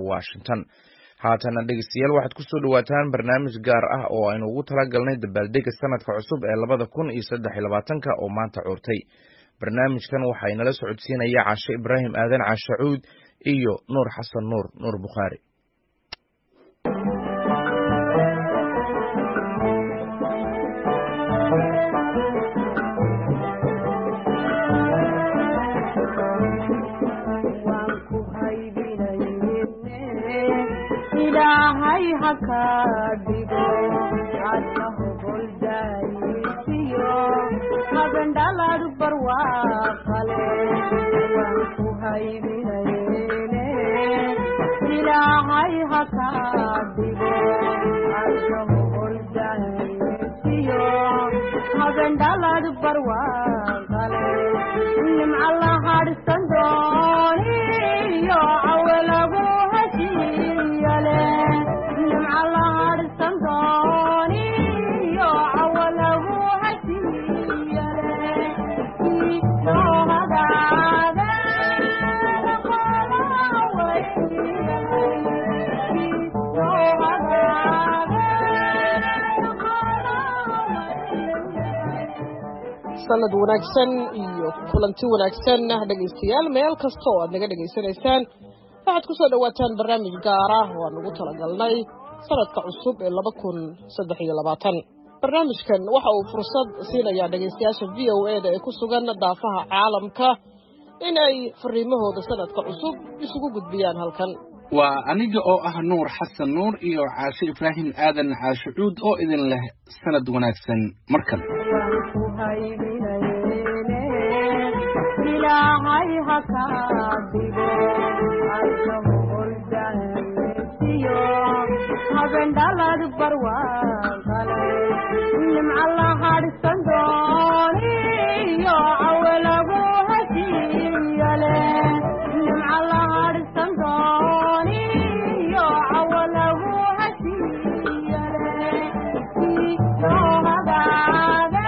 washington haatana dhegeystayaal waxaad kusoo dhawaataan barnaamij gaar ah oo aynu ugu talagalnay dabaaldega sanadka cusub ee labada kun iyo saddex iyo labaatanka oo maanta curtay barnaamijkan waxaa inala socodsiinaya cashe ibraahim aadan cashe cuud iyo nuur xasan nuur nuur bukhaari ilaahay haka dhigo cadahogoldaaysiyo habendhalad barwaaqale waan ku haybinayne ilaahay haka dhigo cadahogoldaaysiyo habendhalad barwaaqale nimca la hadhsan dooniyo cawelagu heshiiyale nimca la hadhsan dooniyo cawalagu heshiiyale soo hagaade qolaway soo hagaade sanad wanaagsan iyo kulanti wanaagsan dhegaystayaal meel kasta oo aad naga dhegaysanaysaan waxaad ku soo dhowaataan barnaamij gaar ah oo aan ugu talagalnay sanadka cusub ee laba kun saddex iyo labaatan barnaamijkan waxa uu fursad siinayaa dhegaystayaasha v o e da ee ku sugan daafaha caalamka in ay fariimahooda sanadka cusub isugu gudbiyaan halkan waa aniga oo ah nuur xasan nuur iyo caashe ibraahim aadan caashe cuud oo idin leh sanad wanaagsan mar kale waan ku haybinayne ilaahay haka dhigo cadahogoldaaysiyo habendhalad barwaaqale nimca la hadhsan dooniyo cawelagu heshiiyale nimca la hadhsan dooniyo cawalagu heshiiyale soo hagaade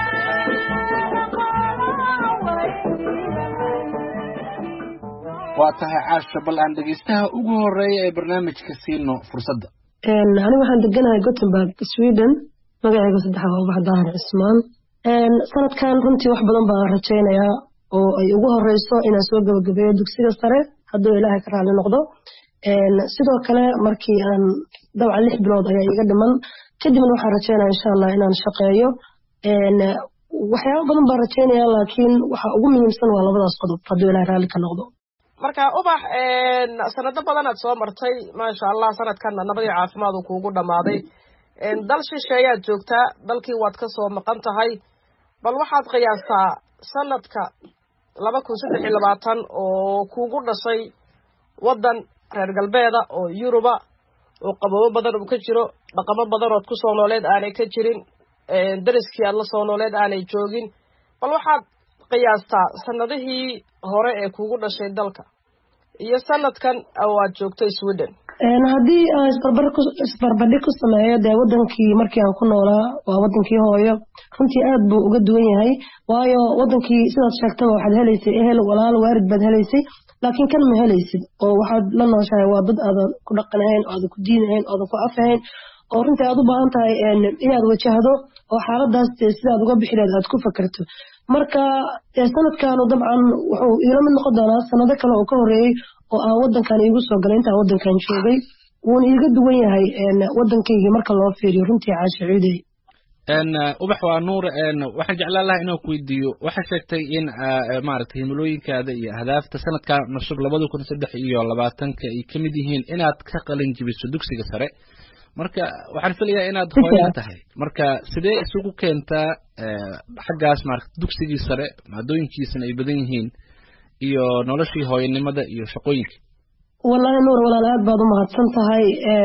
waa tahay caasha bal aan dhegaystaha ugu horeeya ee barnaamijka siino fursadda aniga waxaan deganahay gothenburg sweden magacayga saddexaad waa ubax daahir cismaan sanadkan runtii wax badan baan rajaynayaa oo ay ugu horeyso inaan soo gabagabeeyo dugsiga sare hadduu ilaahay ka raali noqdo sidoo kale markii aan dabcan lix bilood ayaa iga dhiman kadibna waxaan rajaynaya insha allah inaan shaqeeyo waxyaaba badan baan rajaynaya laakiin waxa ugu muhiimsan waa labadaas qodob hadduu ilaahay raalli ka noqdo marka ubax sanado badan aad soo martay maasha allah sanadkanna nabadii caafimaad uu kuugu dhammaaday dal shisheeyaad joogtaa dalkii waad ka soo maqan tahay bal waxaad qiyaastaa sanadka laba kun saddex iyo labaatan oo kuugu dhashay waddan reer galbeeda oo yuruba oo qababo badan uu ka jiro dhaqamo badan ood ku soo nooleed aanay ka jirin dariskii aad la soo nooleed aanay joogin bal waxaad qiyaastaa sanadihii hore ee kuugu dhashay dalka iyo sanadkan oo aad joogtay sweden haddii aan isbarbardhig ku sameeyo dee wadankii markii aan ku noolaa waa wadankii hooyo runtii aad buu uga duwan yahay waayo wadankii sidaad sheegtaba waxaad helaysay ehel walaal waarid baad helaysay laakiin kan ma helaysid oo waxaad la nooshahay waa dad aadan ku dhaqan ahayn oodan ku diin ahayn oodan ku af ahayn oo runtii aad u baahan tahay inaad wajahdo oo xaaladaas dee sidaad uga bixi lahayd aad ku fakerto marka sanadkanu dabcan wuxuu iila mid noqon doonaa sanado kale oo ka horeeyey oo aan wadankan iigu soo galay intaan wadankan joogay wuuna iiga duwan yahay wadankaygii marka loo fiiriyo runtii caashe cuudey ubax waa nuur waxaan jeclaan lahaa inaan ku weydiiyo waxaa sheegtay in maaragtay himilooyinkaada iyo ahdaafta sanadkan cusub labada kun saddex iyo labaatanka ay ka mid yihiin inaad ka qalin jibiso dugsiga sare marka waxaan filayaa inaad hooyo tahay marka sidee isugu keentaa xaggaas maarata dugsigii sare maadooyinkiisana ay badan yihiin iyo noloshii hooyanimada iyo shaqooyinka wallaahi nuur walaal aad baad u mahadsan tahay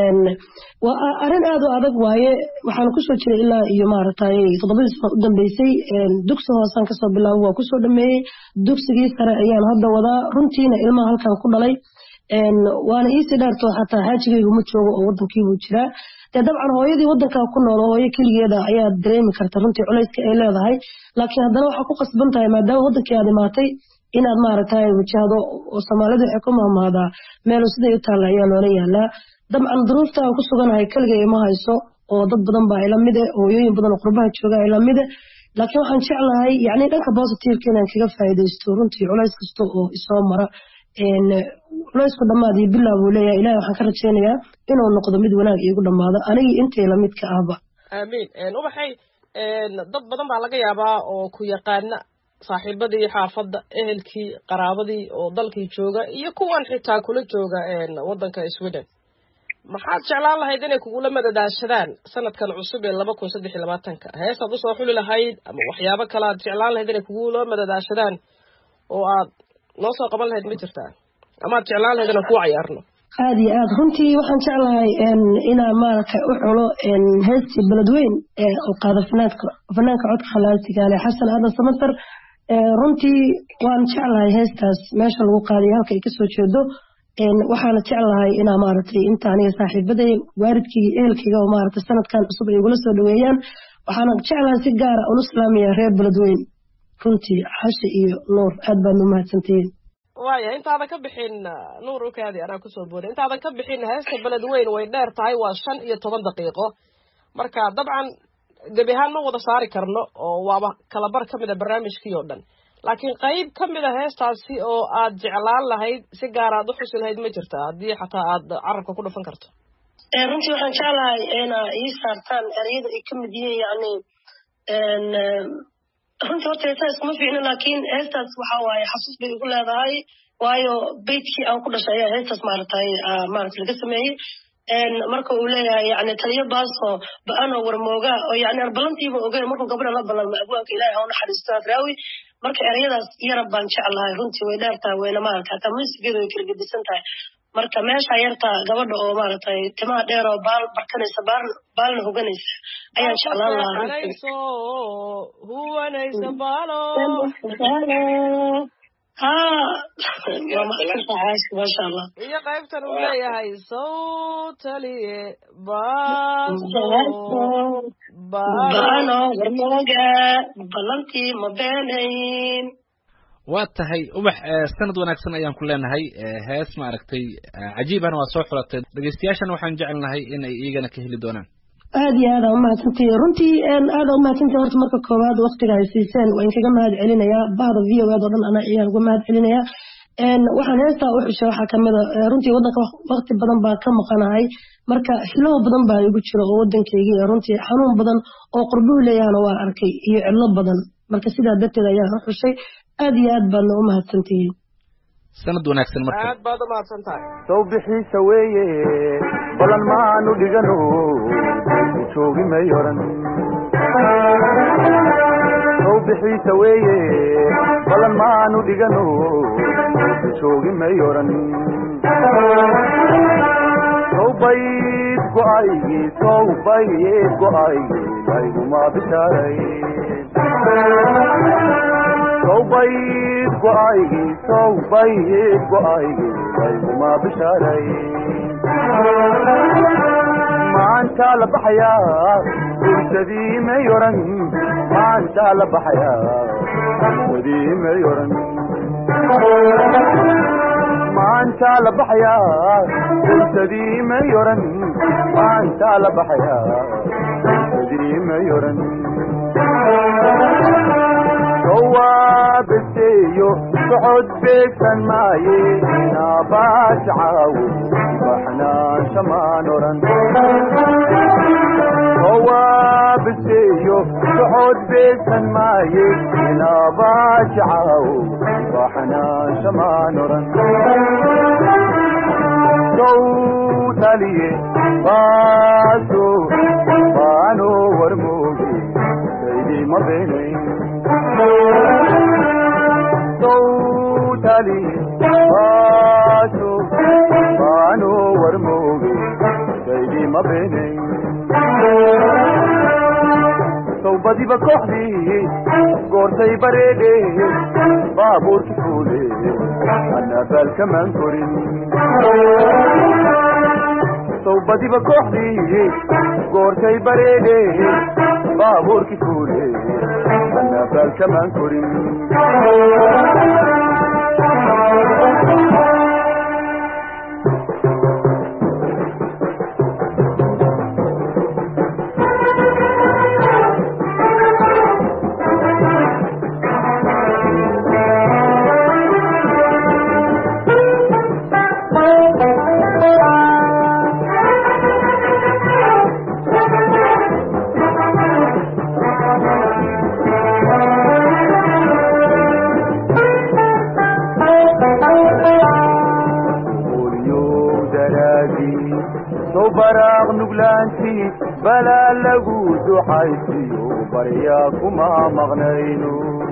waa arrin aad u adag waaye waxaan kusoo jiray ilaa iyo maaragtay toddobadii sano u dambeysay dugsi hoosaan kasoo bilaabo waa kusoo dhameeyey dugsigii sare ayaan hadda wadaa runtiina ilmaha halkan ku dhalay waana iisii dheerto xataa xaajigaygu ma joogo oo wadankiibuu jiraa dee dabcan hooyadii wadankaa ku nool hooyo keligeeda ayaa dareemi karta runtii culayska ay leedahay laakiin haddana waxaa ku qasban tahay maadaama wadankii aad imaatay inaad maaragtay wajahdo oo soomaalidu waxay ku mahmaadaa meelo siday u taalla ayaa loola yaalaa dabcan duruufta aan ku suganahay keligay ima hayso oo dad badan baa ila mide hooyooyin badan oo qurbaha jooga ila mide laakiin waxaan jeclahay yacni dhanka positiveka inaan kaga faa'iidaysto runtii culays kasta oo isoo mara culaysku dhammaad iyo bilaa buu leeyahay ilahi waxaan ka rajaynayaa inuu noqdo mid wanaag iigu dhammaado anigii intay lamid ka ahba aamiin ubaxay dad badan baa laga yaabaa oo ku yaqaana saaxiibadii xaafadda ehelkii qaraabadii oo dalkii jooga iyo kuwan xitaa kula jooga waddanka sweden maxaad jeclaan lahayd inay kugula madadaashadaan sanadkan cusub ee laba kun saddex iyo labaatanka heestaad usoo xuli lahayd ama waxyaabo kale aad jeclaan lahayd inay kugula madadaashadaan oo aad noo soo qaban lahayd ma jirtaa ama aad jeclaan lahayd inaan kuu cayaarno aada iyo aad runtii waxaan jeclahay inaan maaragtay u xulo heestii beledweyn ee qaada fanaanka fanaanka codka khalaasigaale xasan aadan samatar runtii waan jeclahay heestaas meesha lagu qaadayo halka ay kasoo jeedo waxaana jeclahay inaa maaragtay inta aniga saaxiibaday waalidkayga ehelkayga oo maaragtay sanadkan cusub ay igula soo dhaweeyaan waxaana jeclahay si gaara ula salaamaya reer beledweyn runtii xashe iyo nuur aad baad u mahadsantihiin waaya intaadan ka bixin nuur ukaadi anaa kusoo booday intaadan ka bixin heesta beledweyn way dheer tahay waa shan iyo toban daqiiqo marka dabcan gebi ahaan ma wada saari karno oo waaba kalabar ka mid a barnaamijkii oo dhan laakiin qayb ka mid a heestaasi oo aad jeclaan lahayd si gaar aad u xusi lahayd ma jirta haddii xataa aad carabka ku dhufan karto runtii waxaan jeclahay inaa ii saartaan ereyada ay ka mid yihiin yacni runtii horta heesaa iskuma fiicno laakiin heestaas waxa waaye xasuus bay igu leedahay waayo beytkii aan ku dhashay ayaa heestaas maaragtay maaragta laga sameeyey marka uu leeyahay yani taliyo baaso ba-anoo warmooga oo yani arbalantiiba ogeyn markuu gabadha la ballanma abwaanka ilaahay ha u naxariisto afraawi marka ereyadaas yarab baan jeclahay runtii way dheer tahay wayna maaragta hataa muusigeedu way kala gedisan tahay marka meesha yarta gabadha oo maaragtay timaha dheer oo baal barkanaysa baal baalna hoganaysa ayaan jeclaan lahaa huwanaysa baalo ha waa maxsantahay caashi maasha allah iyo qaybtan uu leeyahay sawtaliye baaso baano warmooga ballantii ma beenayn waa tahay ubax sanad wanaagsan ayaan ku leenahay hees maaragtay cajiibana waa soo xulatay dhegeystayaashana waxaan jecelnahay in ay iigana ka heli doonaan aada iyo aada umahadsantihi runtii aada umahadsantihi horta marka koowaad waktiga ay siiseen waa inkaga mahad celinayaa bahda v o ed oo dhan ana ayaan uga mahad celinayaa waxaan heestaa u xushay waxaa kamid a runtii waddanka wakti badan baan ka maqanahay marka xilow badan baa igu jira oo waddankaygii runtii xanuun badan oo qurbuhu leeyahana waan arkay iyo cidlo badan marka sidaa darteed ayaan u xushay aada iyo aad baadna u mahadsantihiin sanad wanaagsan marka aad baad u mahadsan tahay sow bixiisa weeye balan maanu dhigano joogi may oran sow bixiisa weeye balan maanu dhigano joogi may oran sow bayd go'aygii sow bayd go'aygii layguma bishaaray sow bayd go'aygii sow bayd go'aygii layguma bishaaray maantaa la baxayaa bulshadii may oran maantaa la baxayaa bulshadii may oran maantaa la baxayaa bulshadii may oran maantaa la baxayaa bulshadii may oran sowaabeseeyo socod beegsan maaye inaabaas caawo baxnaansha maan oran sowaabeseeyo socod beegsan maaye inaabaas caawo baxnaansha maan oran sow taliye baaso baano warmooge saydima beenayn sowtali baaso baano warmooge saydima beenayn sawbadiba kooxdii goortay bareedhe baabuurki fuule anabaalkamaan korin sawbadiba kooxdii goortay bareedhe baabuurki fuule anabaalkamaan korin qolyow daraadii soo baraaq nuglaantii balaa lagu ducaysiyo baryaa kuma maqnayno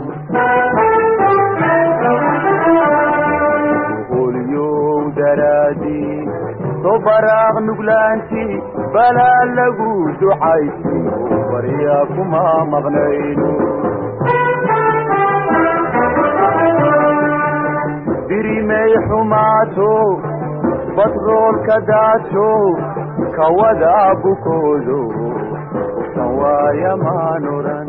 qolyow daraadii soo baraaq nuglaantii balaa lagu ducaysiyo baryaa kuma maqnayno dirimay xumaato batroolka daato kawada bukoodo uftan waaya maan oran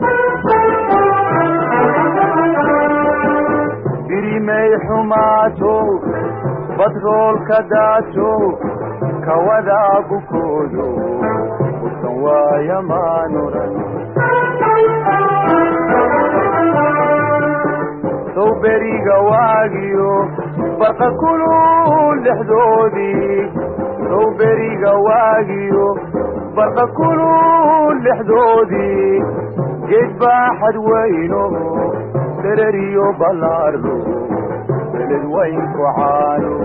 dirimay xumaato batroolka daato kawada bukoodo uftan waaya maan oran sow beriga waagiyo barqa kulul dhexdoodii sow beriga waagiyo barqa kulul dhexdoodii geed baaxad weyno dereriyo ballaarlo beled weynku caano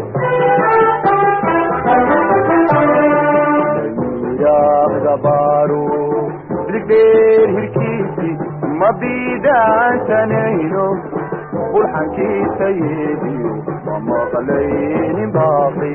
layidhaahda baaro biligdheer hirkiisi ma biidaansanayno bulxankiisa yeediyo ma maqlaynin baaqi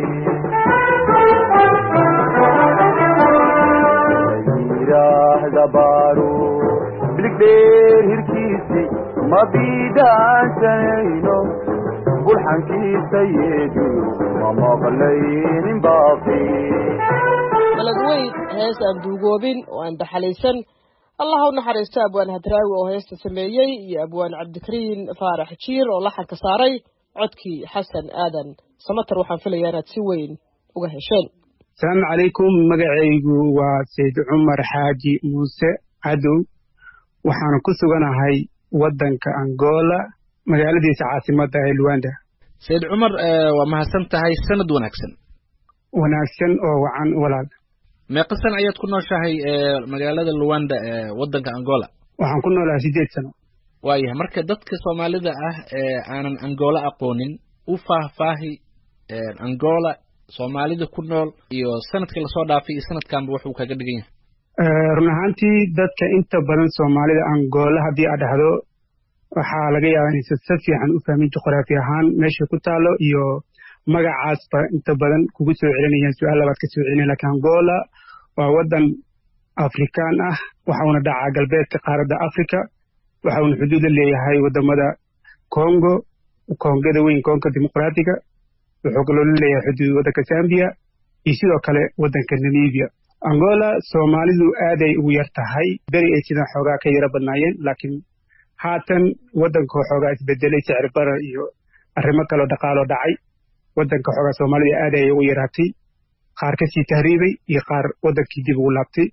layidhaahda baaro biligdheer hirkiisi ma biidaansanayno bulxankiisa yeediyo ma maqlaynin baaqi baled weyn hees aan duugoobin oo aan daxalaysan allah u naxariisto abwaan hadraawi oo heesta sameeyey iyo abwaan cabdikariin faarax jiir oo laxanka saaray codkii xasan aadan samater waxaan filayaa inaad si weyn uga hesheen asalaamu calaykum magacaygu waa sayd cumar xaaji muuse cadow waxaan ku suganahay waddanka angola magaaladiisa caasimadda ee luanda sayid cumar eh, waa mahadsan tahay sanad wanaagsan wanaagsan oo wacan walaal meeqa san ayaad ku nooshahay eh, magaalada luwanda ee waddanka angola waxaan ku noolahay siddeed sano waayahay marka dadka soomaalida ah ee aanan angola aqoonin u faahfaahi eh, angola soomaalida ku nool iyo sanadkii lasoo dhaafay iyo sanadkanba wuxuu kaga dhigan yahay Eh, run ahaantii dadka inta badan soomaalida angola haddii aad dhahdo waxaa laga yaabaa inaysan si fiican u fahmin juqraafi ahaan meesha ku taalo iyo magacaasba inta badan kugu soo celinayaan su-aal labaad ka soo celinaya lakin angola waa waddan afrikaan ah waxa uuna dhacaa galbeedka qaaradda africa waxa uuna xuduud la leeyahay wadamada congo kongada weyn konga dimuqraatiga wuxuu kaloo la leeyahay xuduud waddanka zambia iyo sidoo kale waddanka namibia angola soomaalidu aaday ugu yar tahay beri ay sidan xoogaa ka yaro badnaayeen laakiin haatan waddanka xoogaa isbedelay sicir barar iyo arrimo kaloo dhaqaaloo dhacay waddanka xoogaa soomaalida aad ayay ugu yaraatay qaar kasii tahriibay iyo qaar waddankii dib ugu laabtay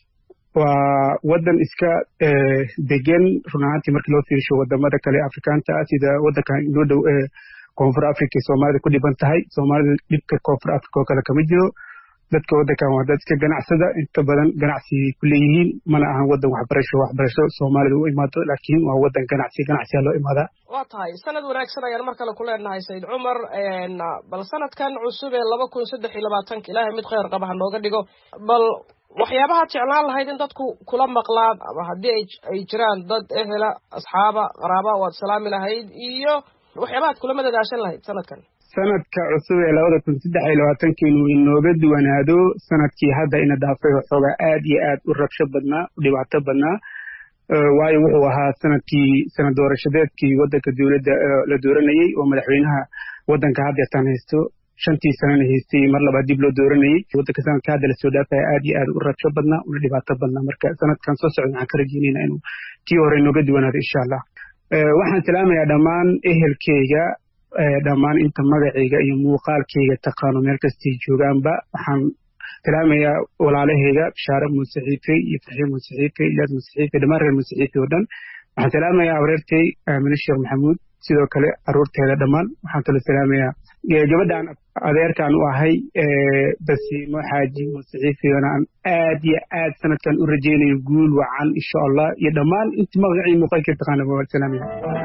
waa waddan iska eh, degan run ahaantii markii loo fiirsho wadamada kale afrikaanta ah sida waddankan inoo dhow ee koonfur africa ee soomaalida ku dhiban tahay soomaalida dhibka koonfur africa oo kale kama jiro dadka waddankan waa dad iska ganacsada inta badan ganacsi ku leeyihiin mana ahan waddan waxbarasho waxbarasho soomaalida u imaado laakiin waa waddan ganacsi ganacsiyaa loo imaadaa waa tahay sanad wanaagsan ayaan mar kale ku leenahay sayid cumar bal sanadkan cusub ee laba kun saddex iyo labaatanka ilaahay mid kheyr qaba ha nooga dhigo bal waxyaabahaad jeclaan lahayd in dadku kula maqlaan ama haddii ay ay jiraan dad ehela asxaaba qaraaba waad salaami lahayd iyo waxyaabahaad kula madadaashan lahayd sanadkan sanadka cusub ee labada kun saddex iyo labaatanka inuu inooga duwanaado sanadkii hadda ina dhaafay waxoogaa aad iyo aad u rabsho badnaa u dhibaato badnaa Eh, waayo wuxuu ahaa sanadkii sanad doorashadeedkii waddanka dowladda eh, la dooranayey oo madaxweynaha waddanka haddeetan haysto shantii sanana haystay mar labaad dib loo dooranayey waddanka sanadka hadda lasoo dhaafaya aad iyo aad u rabsho badnaa una dhibaato badnaa marka sanadkan soo socda waxaan ka rajeynayna inuu tii hore inooga duwanaado insha allah Eh, waxaan salaamayaa dhammaan ehelkeyga dhammaan inta magacayga iyo muuqaalkayga taqaano meel kastay joogaanba waxaan salaamayaa walaalahayga bishaare muusaxiife iyo faxiim muusaxiife iyaad muusaxiife dhammaan reer muusaxiife oo dhan waxaan salaamayaa awareertay aamine sheekh maxamuud sidoo kale caruurteeda dhammaan waxaan kaloo salaamayaa gabadhaan adeerkaan u ahay basiimo xaaji muusaxiifeona aan aad iyo aad sanadkan u rajaynayo guul wacan insha allah iyo dhammaan inta magacii muuqaalkii taqaana waa salaamaya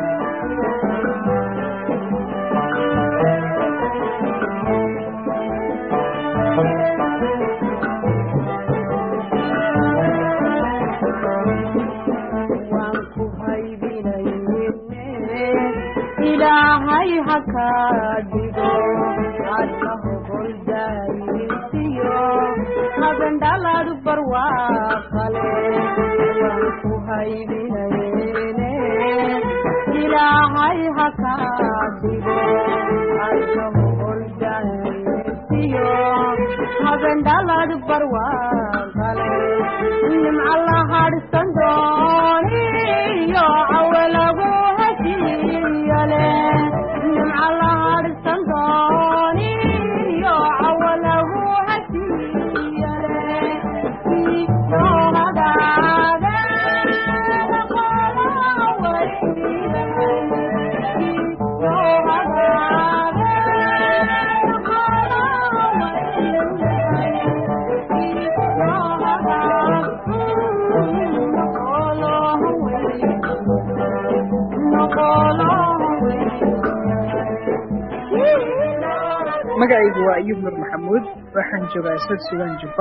ilaahay ha kaa dhigo adka hogoldaysiyo habendhalad barwaaqale waan ku haybinayne ilaahay ha kaa dhigo adka hogoldaysiyo habendhalad barwaaqale nimca la hadhsan dooniyo cawalagu heshiiyale nimca la hadhsan dooniyo cawalagu heshiiyale soo hagaage qola weydahay soo hagaage qola weydahay magacaygu waa ayub nur maxamuud waxaan joogaa sad sudan jubba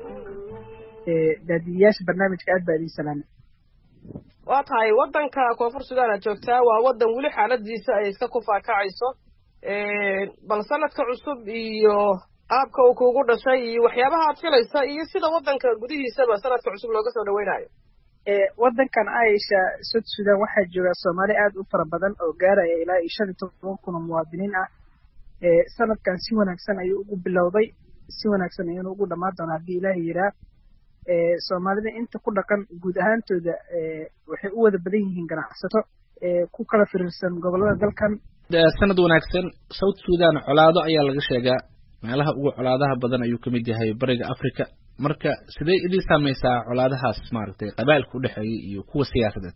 daadiyayaasha barnaamijka aad baa idiin salaamay waa tahay waddanka koonfur sudan aad joogtaa waa waddan weli xaaladiisa ay iska kufaakacayso bal sanadka cusub iyo qaabka uu kuugu dhashay iyo waxyaabaha aad filaysa iyo sida waddanka gudihiisaba sanadka cusub looga soo dhaweynayo waddankan aisha sud sudan waxaa jooga soomaali aad u fara badan oo gaaraya ilaa iyo shan iyo toban kun oo muwaadiniin ah sanadkan si wanaagsan ayuu ugu bilowday si wanaagsan ayuuna ugu dhammaan doonaa haddii ilaahay yiraa soomaalida inta ku dhaqan guud ahaantooda waxay u wada badan yihiin ganacsato ku kala firiirsan gobollada dalkan sanad wanaagsan south sudan colaado ayaa laga sheegaa meelaha ugu colaadaha badan ayuu ka mid yahay bariga africa marka sidee idin saameysaa colaadahaas maaragtay qabailka udhexeeya iyo kuwa siyaasadeed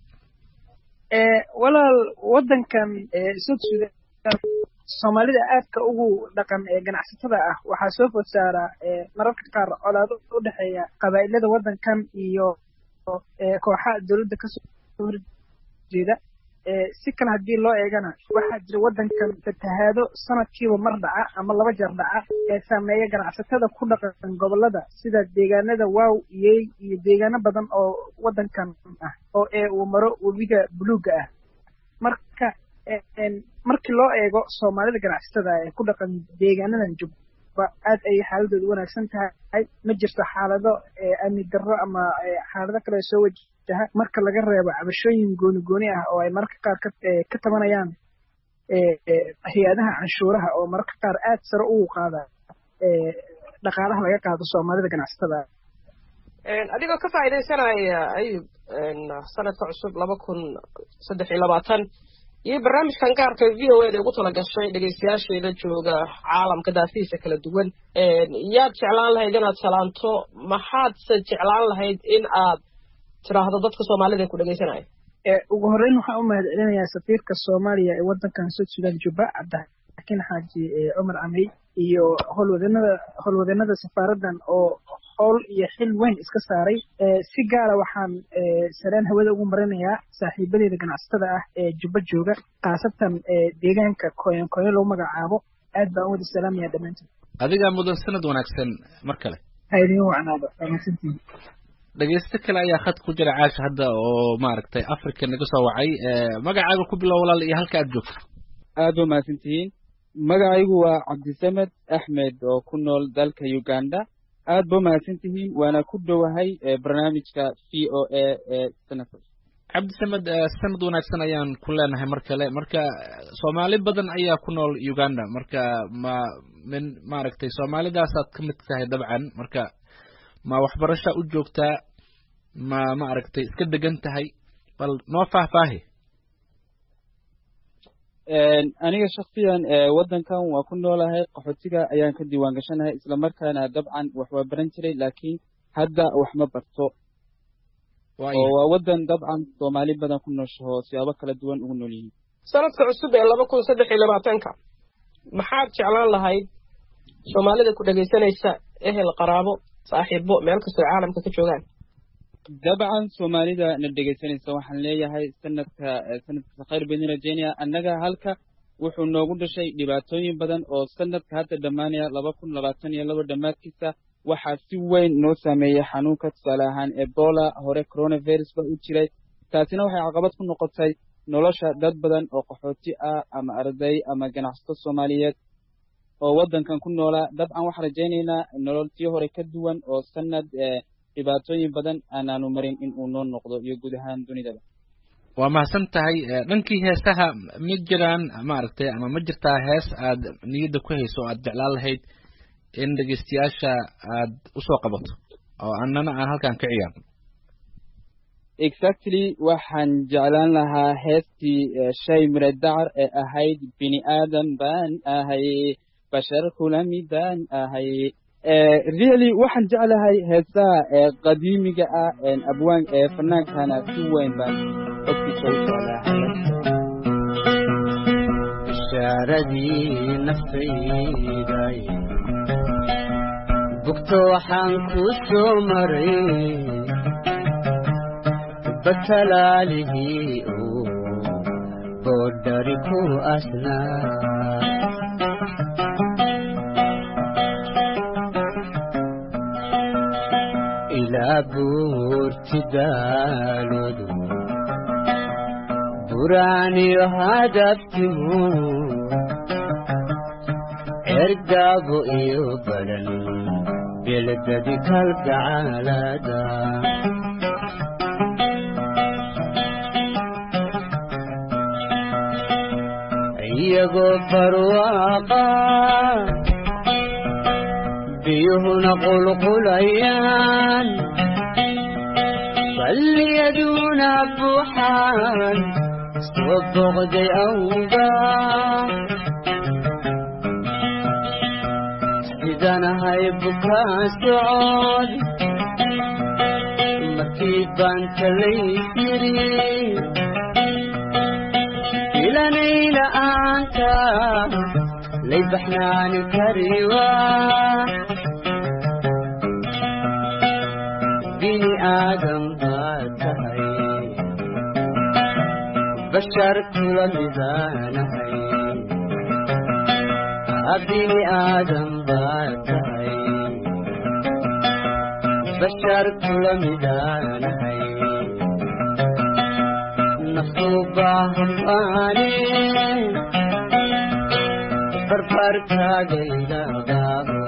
walaal waddankan south sudan soomaalida aadka ugu dhaqan ee ganacsatada ah waxaa soo food saaraa mararka qaar colaado u dhexeeya qabaa'ilada waddankan iyo kooxaha dowladda kasoo horjeeda si kale haddii loo eegana waxaa jira waddankan fatahaado sanadkiiba mar dhaca ama laba jeer dhaca ee saameeya ganacsatada ku dhaqan gobollada sida deegaanada waaw iyey iyo deegaano badan oo waddankan ah oo ee uu maro webiga buluugga ah marka markii loo eego soomaalida ganacsatada ee ku dhaqan deegaanadan jubba aad ayay xaaladooda wanaagsan tahay ma jirto xaalado amni darro ama xaalado kale soo wajaha marka laga reebo cabashooyin gooni gooni ah oo ay mararka qaar ka tabanayaan hay-adaha canshuuraha oo mararka qaar aad sare ugu qaada dhaqaalaha laga qaado soomaalida ganacsatada adigoo ka faa'iidaysanaya ayub sanadka cusub laba kun saddex iyo labaatan iyo barnaamijkan gaarka v o eda ugu tala gashay dhegaystayaasheeda jooga caalamka daafihiisa kala duwan yaad jeclaan lahayd inaad salaanto maxaadse jeclaan lahayd in aad tiraahdo dadka soomaalida ee ku dhegaysanaya ugu horreyn waxaan u mahad celinayaa safiirka soomaaliya ee waddankan south sudan jubba cabdixakiin xaaji cumar camey iyo howlwadanada howlwadanada safaaraddan oo howl iyo xil weyn iska saaray si gaara waxaan sareen hawada ugu marinayaa saaxiibadeeda ganacsatada ah ee jubba jooga khaasatan deegaanka koyan koyan lagu magacaabo aad baan u wada salaamaya dhammaantood adigaa mudan sanad wanaagsan mar kale ha idin wacnaado wanaagsantihin dhegeysto kale ayaa khad ku jira caasha hadda oo maaragtay africa naga soo wacay magacaaga ku bilow walaal iyo halka aad joogto aad ba mahadsantihiin magacaygu waa cabdisamed axmed oo ku nool dalka uganda aad ba mahadsantihiin waana ku dhowahay barnaamijka v o a ee sanadka cabdisamed sanad wanaagsan ayaan ku leenahay mar kale marka soomaali badan ayaa ku nool uganda marka ma min maaragtay soomaalidaasaad ka mid tahay dabcan marka ma waxbarasha u joogtaa ma maaragtay iska degan tahay bal noo faahfaahi aniga shaksiyan waddankan waa ku noolahay qaxootiga ayaan ka diiwaan gashanahay islamarkaana dabcan wax waa baran jiray laakiin hadda wax ma barto oo waa waddan dabcan soomaali badan ku nooshaho siyaabo kala duwan ugu nool yihiin sanadka cusub ee laba kun saddex iyo labaatanka maxaad jeclaan lahayd soomaalida ku dhegaysanaysa ehel qaraabo saaxiibo meel kastoo caalamka ka joogaan dabcan soomaalida na dhegaysanaysa waxaan leeyahay sanadka sanadka khayr baydin rajeynaya annaga halka wuxuu noogu dhashay dhibaatooyin badan oo sanadka hadda dhammaanaya laba kun labaatan iyo laba dhammaadkiisa waxaa si weyn noo saameeyey xanuunka tusaale ahaan ebola hore coronavirus ba u jiray taasina waxay caqabad ku noqotay nolosha dad badan oo qaxooti ah ama arday ama ganacsato soomaaliyeed oo waddankan ku noolaa dabcan waxaan rajaynaynaa nolol tii hore ka duwan oo sanad dhibaatooyin badan aanaanu marin in uu noo noqdo iyo guud ahaan dunidaba waa mahadsan tahay dhankii heesaha ma jiraan maaragtay ama ma jirtaa hees aad niyadda ku hayso o aad jeclaan lahayd in dhegeystayaasha aad usoo qabato oo annana aan halkan ka ciyaarno exactly waxaan jeclaan lahaa heestii shay mire dacar ee ahayd bini aadan baan ahay bashar kula midaan ahay really waxaan jeclahay heesaha qadiimiga ah abwaan ee fanaankana si weyn baan codkiisa u jeclahay bishaaradii naftayday bugto waxaan ku soo maray batalaalihii uu boodhari ku asnaa ilaa buurti daalodu buraaniyo hadabtimu ergaabo iyo badan beledadi kalgacaalada iyagoo barwaaqa biyuhuna qulqulayaan balliyaduna buuxaan soo boqday awga sidanahay bukaa socod markii baan talaysiri ilanayla-aanta lay baxnaani kariwa bini aadam baad tahay bashar kula midaanahay bini aadam baad tahay bashar kula midaanahay naftu baahanbaane barbarkaagaydagaabo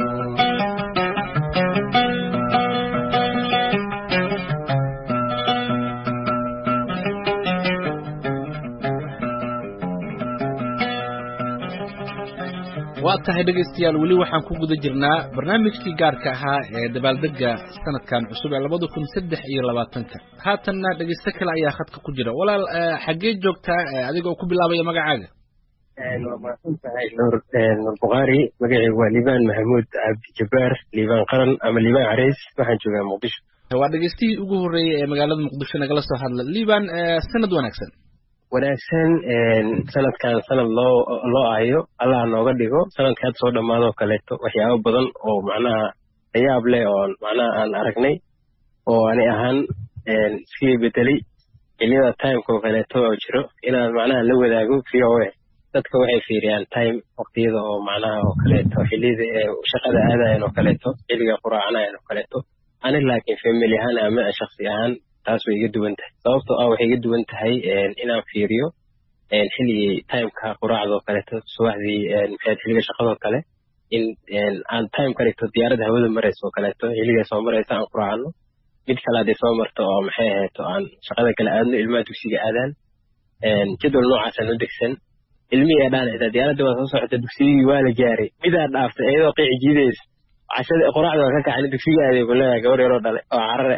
waa tahay dhegaystayaal weli waxaan ku guda jirnaa barnaamijkii gaarka ahaa ee dabaaldega sanadkan cusub ee labada kun saddex iyo labaatanka haatanna dhegaysto kale ayaa khadka ku jira walaal xaggee joogtaa adigoo ku bilaabaya magacaaga waa mahadsan tahay nuur nuur bukhaari magacaygu waa liibaan maxamuud cabdi jabbaar liibaan qaran ama liibaan carays waxaan joogaa muqdisho waa dhegaystihii ugu horreeyey ee magaalada muqdisho nagala soo hadla liibaan sanad wanaagsan wanaagsan sanadkan sanad loo loo ahayo allah nooga dhigo sanadka hadda soo dhammaadoo kaleeto waxyaabo badan oo macnaha layaab leh oo macnaha aan aragnay oo ani ahaan iskii bedelay xiliyada timeka oo kaleeto oo jiro inaan macnaha la wadaago v o a dadka waxay fiiriyaan time waqtiyada oo macnaha oo kaleeto xiliyada ee shaqada aadayan oo kaleeto xilliga quraacanayan oo kaleeto ani laakiin family ahaan ama shaksi ahaan taas way iga duwan tahay sababtoo ah waxay iga duwan tahay inaan fiiriyo xilligii timeka quraacda oo kaleeto subaxdii maxayd xilliga shaqadoo kale in aan time ka dhigto diyaaradda hawada maraysa oo kaleeto xilligay soo maraysa aan quraacano mid kale hadday soo marto oo maxay ahayto aan shaqada kale aadno ilmaha dugsiga aadaan jadwal noocaasaan u degsan ilmihii ee dhaan xitaa diyaaradda waa soo socota dugsigii waa la gaaray midaa dhaaftay iyadoo qiici jiidaysa cashada qoraacda waa ka kacani dugsiga aaday ku leedahay gabar yaroo dhale oo carare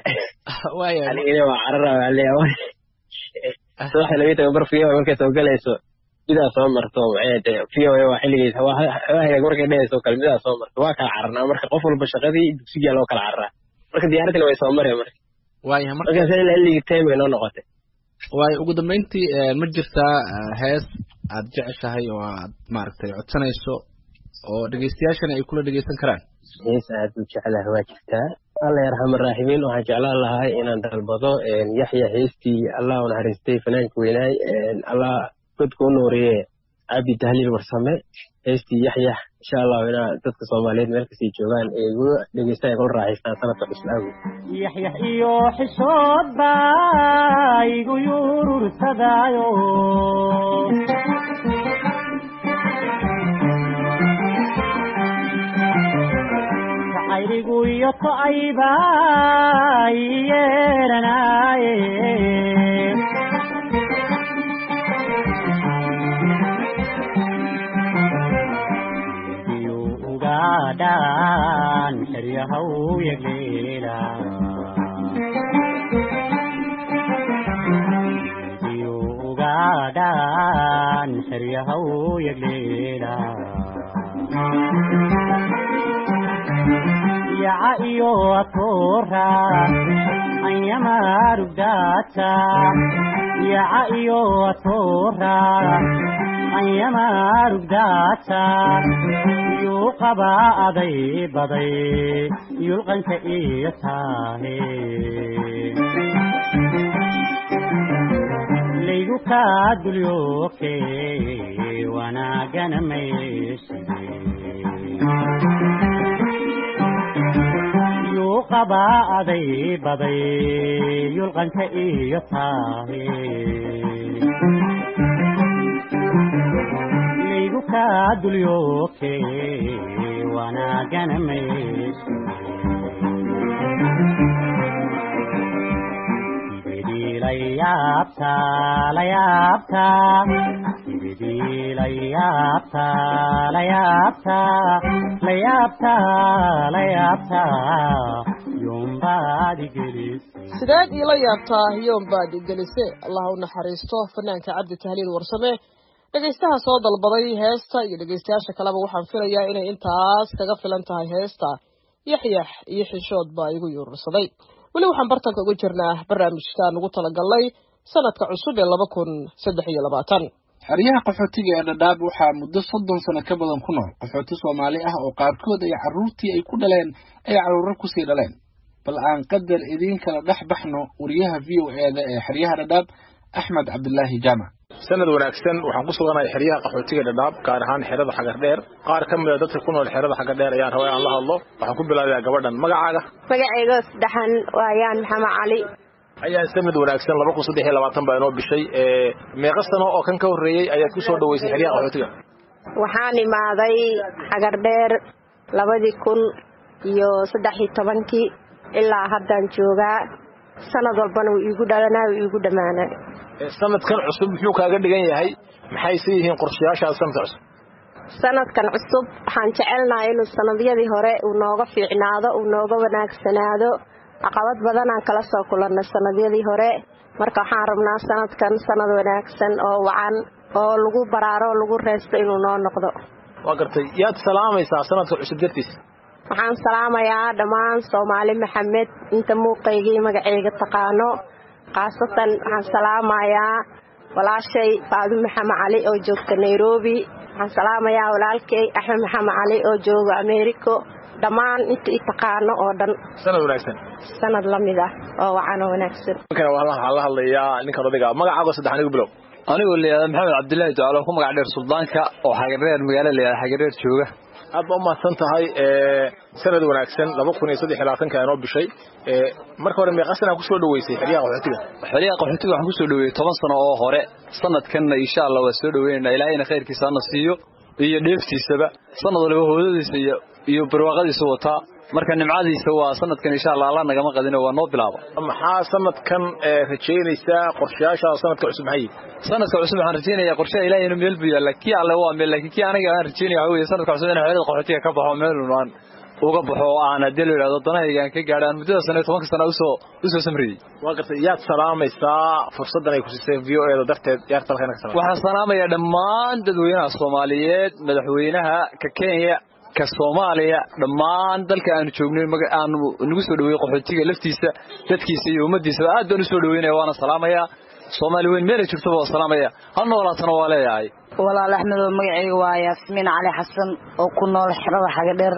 anigina waa carara waa leeyahay subaxda labiyi toban bar fiyo markay soo galayso midaa soo marto maxay v o a waa xilligiisa waa hagaag markay dhehayso kale midaa soo marto waa kala cararnaa marka qof walba shaqadii dugsigaa loo kala cararaa marka diyaaraddina way soo mareen marka waayahay marka markaas xilligii time bay noo noqotay waayo ugu dambeyntii eh, ma jirtaa eh, hees aad jeceshahay oo aad maaragtay codsanayso oo dhegeystayaashana ay kula dhegeysan karaan hees aad u jeclahay waa jirtaa alla yarxama raaximiin waxaan jeclaan lahay inaan dalbado yaxya heestii allah u naxariistay fanaanka weynaay allah godka u nuuriye cabdi tahliil warsame heestii yaxyax insha allahu inaa dadka soomaaliyeed meel kasii joogaan ee igu dhegeystaan kula raaxaystaan sanadka cusub awgeed yaxyax iyo xishood baa igu yurursadaayo jacayligu iyo to'ayba ii yeeranaaye iyo ugaadhaan xeryahaw yagleela iyo ugaadhaan xeryahaw yagleela yaca iyo atoora anyamarugdaata yaca iyo atoora anyamarugdaata yuu qabaa aday baday yulqanka iyo taahe laygu kaa dulyooke wanaagana mayshide yuu qabaa aday baday yulqanka iyo taahe laygu kaa dulyooke wanaagana mayshide Sibidii la yaabtaa la yaabtaa Sibidii la yaabtaa la yaabtaa la yaabtaa la yaabtaa yombaad igelisay sideed iila yaabtaa yoom baad igelise allah u naxariisto fanaanka cabdi tahliil warsame dhegaystaha soo dalbaday heesta iyo dhegaystayaasha kaleba waxaan filayaa inay intaas kaga filan tahay heesta yaxyax iyo xishood baa igu yuurursaday weli waxaan bartanka uga jirnaa barnaamijkaan ugu talagalnay sanadka cusub ee laba kun saddex iyo labaatan xeryaha qaxootiga ee dhadhaab waxaa muddo soddon sano ka badan ku nool qaxooti soomaali ah oo qaarkood ay carruurtii ay ku dhaleen ay carruuro kusii dhaleen bal aan qadar idiin kala dhex baxno wariyaha v o eeda ee xeryaha dhadhaab axmed cabdilaahi jaamac sanad wanaagsan waxaan ku suganahay xeryaha qaxootiga dhadhaab gaar ahaan xerada xagardheer qaar ka mida dadka ku nool xerada xagardheer ayaan rabaa inaan la hadlo waxaan ku bilaabayaa gabadhan magacaaga magacayga saddexan waayaan maxamed cali ayaan sanad wanaagsan laba kun saddex iyo labaatan baa inoo bishay meeqa sano oo kan ka horreeyey ayaad ku soo dhaweysay xeryaha qaxootiga waxaan imaaday xagardheer labadii kun iyo saddex iyo tobankii ilaa haddaan joogaa sanad walbana wuu iigu dhalanaa wuu iigu dhammaanaa sanadkan cusub muxuu kaaga dhigan yahay maxayse yihiin qorshayaashaada sanadka cusub sanadkan cusub waxaan jecelnahay inuu sanadyadii hore uu nooga fiicnaado uu nooga wanaagsanaado caqabad badanaan kala soo kulannay sanadyadii hore marka waxaan rabnaa sanadkan sanad wanaagsan oo wacan oo lagu baraaro oo lagu reesto inuu noo noqdo waa gartay yaad salaamaysaa sanadka cusub dartiisa waxaan salaamayaa dhammaan soomaali maxamed inta muuqaygii magacayga taqaano khaasatan waxaan salaamayaa walaashay faadu maxamed cali oo joogta nairobi waxaan salaamayaa walaalkay axmed maxamed cali oo jooga americo dhammaan inta i taqaano oo dhan sanad wanaagsan sanad la mid ah oo wacan oo wanaagsan ninkana waxaan la hadlayaa ninkan odayga magacaago saddex anigu bilow anigoo layihahda maxamed cabdilaahi ducaalo ku magac dheer suldaanka oo xagareer magaalo layihahda xagareer jooga aad ba umahadsan tahay sanad wanaagsan laba kun iyo saddex iyo labaatanka inoo bishay marka hore meeqa sanaa kusoo dhaweysay xeryaha qaxootiga xeryaha qaxootiga waxaan kusoo dhaweeyey toban sano oo hore sanadkanna insha allah waa soo dhaweynayna ilaahayna khayrkiisa hana siiyo iyo dheeftiisaba sanad waliba hoodadiisa iyo iyo barwaaqadiisa wataa marka nimcadiisa waa sanadkan insha allah alla nagama qadino waa noo bilaaba maxaa sanadkan rajaynaysaa qorshayaashaada sanadka cusub maxay sanadka cusub waxaan rajaynayaa qorshaha ilaahay inuu meel buu yaalla kii alle waa meel laakiin kii aniga aan rajaynaya waxa weeye sanadka cusub inaan xerada qaxootiga ka baxo meel aan uga baxo oo aan haddii la yidhahdo danahayga aan ka gaadho aan muddada sano iyo tobanka sana usoo usoo samriyey waa gartay yaad salaamaysaa fursaddan ay ku siisay v o eeda darteed yaad talkana ka salaam waxaan salaamayaa dhammaan dadweynaha soomaaliyeed madaxweynaha ka kenya ka soomaaliya dhammaan dalka aanu joognay maga- aanu nagu soo dhaweeyey qaxootiga laftiisa dadkiisa iyo ummaddiisaba aad baan usoo dhaweynaya waana salaamayaa soomaali weyn meelay jirtaba waa salaamaya ha noolaatana waa leeyahay walaal axmed oo magacayga waa yaasmiin cali xasan oo ku nool xerada xagadheer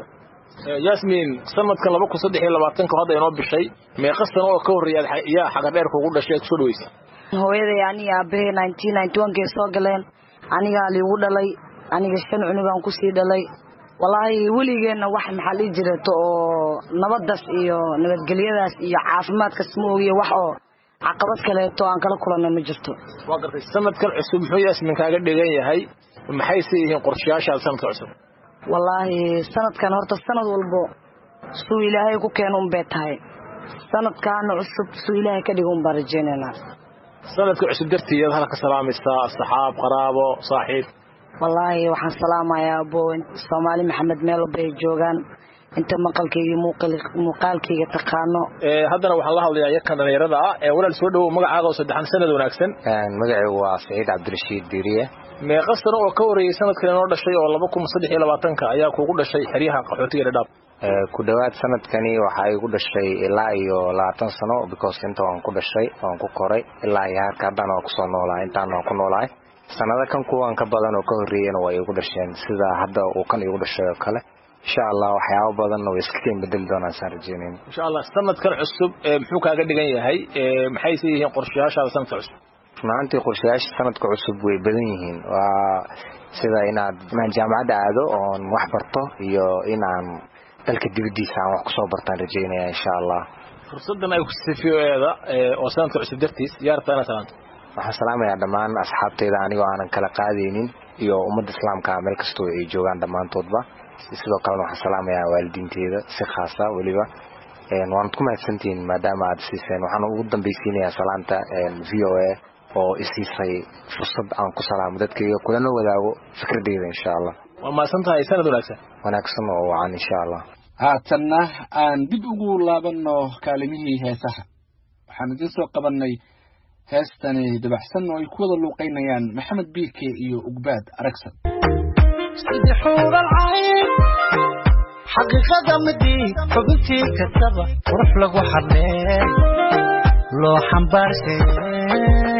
yasmin sanadkan laba kun saddex iyo labaatanka hadda inoo bishay meeqa sano oo ka horreeya yaa xagadheer kugu dhashay aad kusoo dhaweysay hooyaday aniga aabahey nineteen ninety one kay soo galeen anigaa liigu dhalay aniga shan cunugaan kusii dhalay wallaahi weligeenna wax maxaa dhihi jireto oo nabadaas iyo nabadgelyadaas iyo caafimaadkas ma ogiyo wax oo caqabad kaleeto aan kala kulanay ma jirto waa gartay sanadkan cusub muxuu yasmin kaaga dhigan yahay maxayse yihiin qorshayaashaada sanadka cusub wallaahi sanadkan horta sanad walbo suu ilaahay ku keeno unbay tahay sanadkaana cusub suu ilaahay ka dhigo unbaan rajaynaynaa sanadka cusub dartiiyaad halka salaamaysaa asxaab qaraabo saaxiib wallaahi waxaan salaamayaa abo soomaali maxamed meel walba ay joogaan inta maqalkayga iyo muuqal- muuqaalkayga taqaano Ee, haddana waxaan la hadlayaa yarkan dhallinyarada ah ee walaal soo dhawow magacaaga oo saddexan sanad wanaagsan magacaygu waa saciid cabdirashiid diiriye meeqa sano oo ka horreeyey sanadkan inoo dhashay oo laba kun saddex iyo labaatanka ayaa kuugu dhashay xeryaha qaxootiga dhadhaab Ee, ku dhowaad sanadkani waxaa igu dhashay ilaa iyo labaatan sano because inta waan ku dhashay waan ku koray ilaa iyo harka haddana waan kusoo noolahay intaan waan ku noolahay sanado kan kuwan ka badan oo ka horreeyena way igu dhasheen sida hadda uu kan igu dhashay oo kale insha allah waxyaabo badanna way iska ken bedeli doonaan saan rajeynayn insha allah sanadkan cusub ee muxuu kaaga dhigan yahay ee maxayse yihiin qorshayaashaada sanadka cusub runaantii qorshayaasha sanadka cusub way badan yihiin waa sida inaad inaan jaamacadda aado oon wax barto iyo inaan dalka dibaddiisa aan wax kusoo bartaan rajeynaya insha allah fursaddan ay ku siisay v o eeda oo sanadka cusub dartiis yaa rabtaa inaad salaanto waxaan salaamayaa dhammaan asxaabteyda anigoo aanan kala qaadaynin iyo ummadda islaamka meel kastoo ay joogaan dhammaantoodba sidoo kalena waxaan salaamayaa waalidiinteeda si khaasa weliba waanad ku mahadsantihiin maadaama aad siiseen waxaan ugu dambaysiinayaa salaanta v o a oo isiisay fursad aan ku salaamo dadkayga kulana wadaago fikradeyda insha allah waa mahadsan tahay sanad wanaagsan wanaagsan oo wacan insha allah haatanna aan dib ugu laabanno kaalimihii heesaha waxaan idiin soo qabannay heestani dabaxsan oo ay ku wada luuqaynayaan maxamed biike iyo ugbaad aragsan sidii xuural cayn xaqiiqada midii xubintii kastaba qurux lagu xadhee loo xambaarsan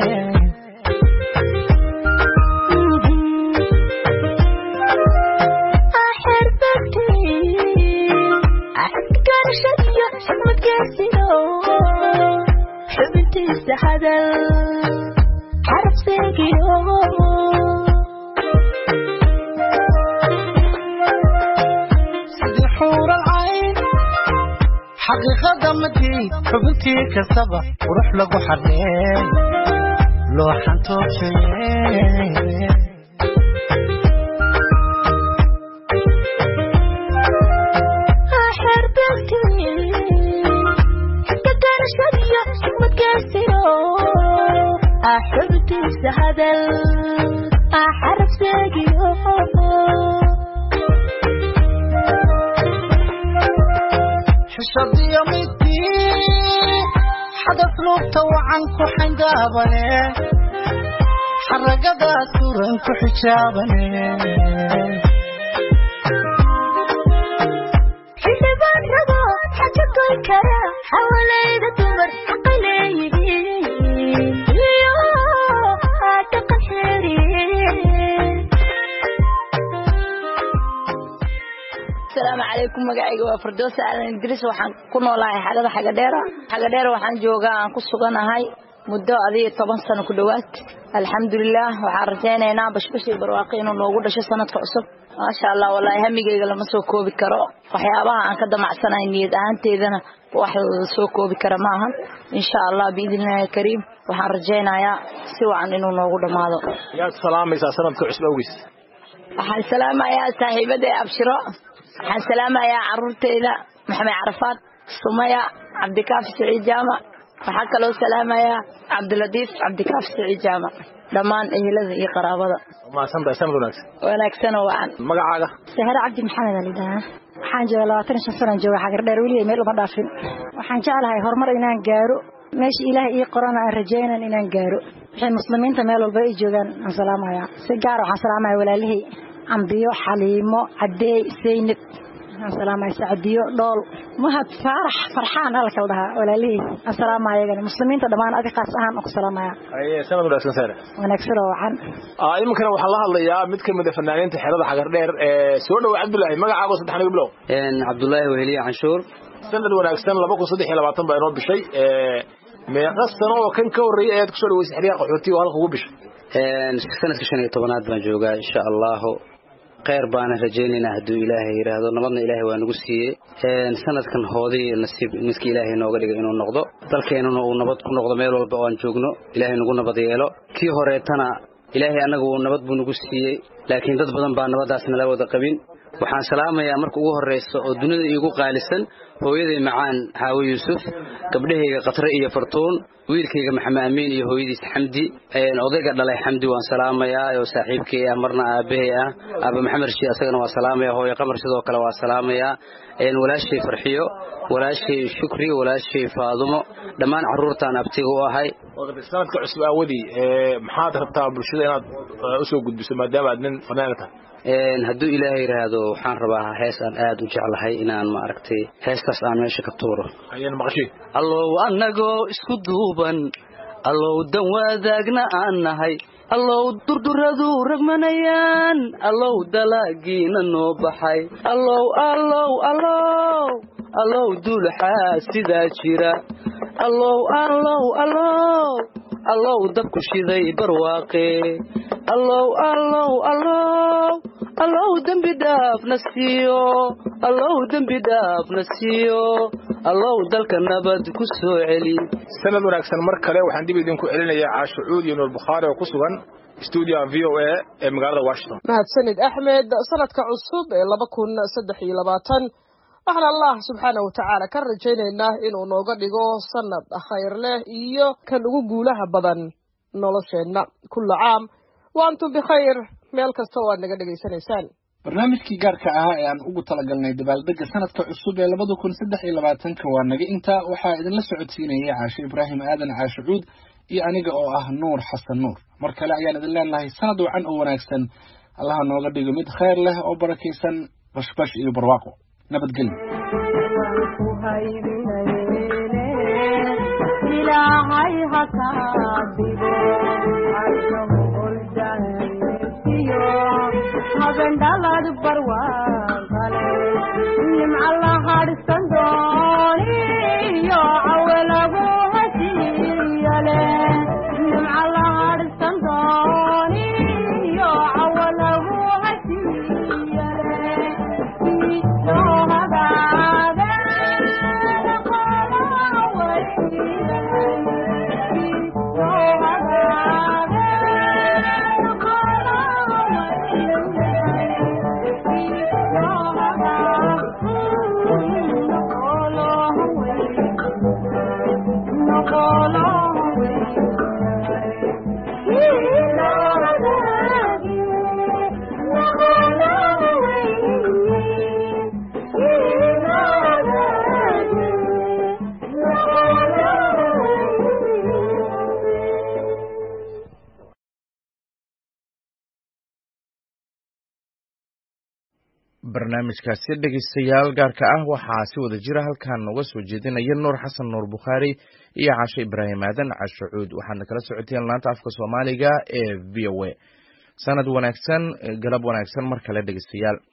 xubintiisa hadal xaraf seegiyo sidii xuural cayn xaqiiqada midii xubintii kastaba qurux lagu xadhee loo xantoobshaye xubintiisa hadal xaraf seegiyo xishadiyo midii xadaf lugta wacan ku xangaabane xaragadaas suran ku xijaabane xildhibaan rabo xaja goy kara xawalayda dumar xaqa leeyihiin iyo dhaqan xeeriye asalaamu calaykum magacayga waa firdowsa aadan idriis waxaan ku noolahay xagada xagadheera xagadheera waxaan joogaa aan ku suganahay muddo adiyo toban sano ku dhowaad alxamdulilah waxaan rajaynaynaa bashbashii barwaaqi inuu noogu dhasho sanadka cusub maasha allah wallaahi hamigayga lama soo koobi karo waxyaabaha aan ka damacsanahay niyad ahaanteedana wax la soo koobi kara maahan insha allah biidnillahi kariim waxaan rajaynayaa si wacan inuu noogu dhammaado yaad salaamaysaa sanadka cusub awgiis waxaan salaamayaa saaxiibada abshiro waxaan salaamayaa caruurteyda maxamed carafaad sumaya cabdikaafi siciid jaamac waxaa kaloo salaamayaa cabdilatiif cabdikaafi siciid jaamac dhammaan ehelada iyo qaraabada mahadsan tahay sanad wanaagsan wanaagsan oo wacan magacaaga sahre cabdi maxamed alidhaha waxaan jooga labaatan iyo shan sanaan jooga xagardheer weliya meel uma dhaafin waxaan jeclahay horumar inaan gaaro meesha ilaahay ii qorana aan rajaynan inaan gaaro waxay muslimiinta meel walba ay joogaan aan salaamaya si gaar waxaan salaamaya walaalihii cambiyo xaliimo cadeey seynab waxaan salaamaya sacdiyo dhool mahad faarax farxaan alla kala dhahaa walaalihii aan salaamaya iyagana muslimiinta dhammaan adi qaas ahaan aan ku salaamaya haye sanad wanaagsan sare wanaagsan oo wacan Ah, iminkana waxaan la hadlayaa mid ka mid a fanaaniinta xerada xagardheer ee soo dhowa cabdullaahi magacaago saddex aniga bilow cabdullaahi weheliye canshuur sanad wanaagsan laba kun saddex iyo labaatan baa inoo bishay ee, meeqa sano oo kan ka horreeyay ayaad kusoo dhaweysay xeryaha qaxootiga oo halka ugu bishay sanadka shan iyo tobanaad baan joogaa insha allahu kheyr baana rajaynaynaa hadduu ilaahay yidhaahdo nabadna ilaahay waa nagu siiyey sanadkan hoodii nasiib midkii ilaahay nooga dhigay inuu noqdo dalkeenuna uu nabad ku noqdo meel walba oo aan joogno ilaahay nagu nabad yeelo kii horeetana ilaahay annaga uu nabad buu nagu siiyey laakiin dad badan baa nabaddaas nala wada qabin waxaan salaamayaa marka ugu horraysa oo dunida iigu qaalisan hooyaday macaan xaawo yuusuf gabdhahayga khatre iyo fartuun wiilkayga maxamed amiin iyo hooyadiis xamdi odayga dhalay xamdi waan salaamayaa oo saaxiibkay ah marna aabahay ah aaba maxamed rashid asagana waa salaamaya hooyo qamar sidoo kale waa salaamayaa walaashay farxiyo walaashay shukri walaashay faadumo dhammaan carruurtaan abtiga u ahay sanadka cusub aawadii ee, maxaad rabtaa bulshada inaad eh, usoo gudbiso maadaama aad nin fanaan tahay Een, hadduu ilaahay yidhaahdo waxaan rabaa hees aan aad u jeclahay inaan maaragtay heestaas aan meesha ka tuuro ayaan maqashay allow annagoo isku duuban allow dan wadaagna aan nahay allow durduradu ragmanayaan allow dalaagiina noo baxay allow allow allow allow duulaxaa sidaa jira allow allow allow allow dabku shiday barwaaqe allow allow allow allow dembi dhaafna siiyo allow dembi dhaafna siiyo allow dalka nabad ku soo celi sanad wanaagsan mar kale waxaan dib idinku celinayaa caashucuud iyo nuur bukhaari oo ku sugan stuudiyaha v o a ee magaalada washington mahadsanid axmed sanadka cusub ee laba kun saddex iyo labaatan waxaan allah subxaana watacaala ka rajaynaynaa inuu nooga dhigo sanad khayr leh iyo kan ugu guulaha badan nolosheenna kulla caam wa antum bikhayr meel kasta oo aad naga dhegaysanaysaan barnaamijkii gaarka ahaa ee aan ugu talagalnay dabaaldega sanadka cusub ee labada kun saddex iyo labaatanka waa naga intaa waxaa idinla socodsiinayay caashe ibraahim aadan caashe cuud iyo aniga oo ah nuur xasan nuur mar kale ayaan idin leenahay sanad wacan oo wanaagsan allaha nooga dhigo mid khayr leh oo barakaysan bashbash iyo barwaaqo nabadgelyo ilaahay ha kaa dhigo arshahuldayo haben dhalad barwaaqale nimca la hadhsan dooniyo cawe lagu heshiiyale nimca la hadhsan dooniyo cawe lagu heshiiyale soo hagaage barnaamijkaasi dhegaystayaal gaarka ah waxaa si wada jira halkan nooga soo jeedinaya nuur xasan nuur bukhaari iyo caashe ibraahim aadan cashucuud waxaadna kala socoteen laanta afka soomaaliga ee v o a sanad wanaagsan galab wanaagsan mar kale dhegaystayaal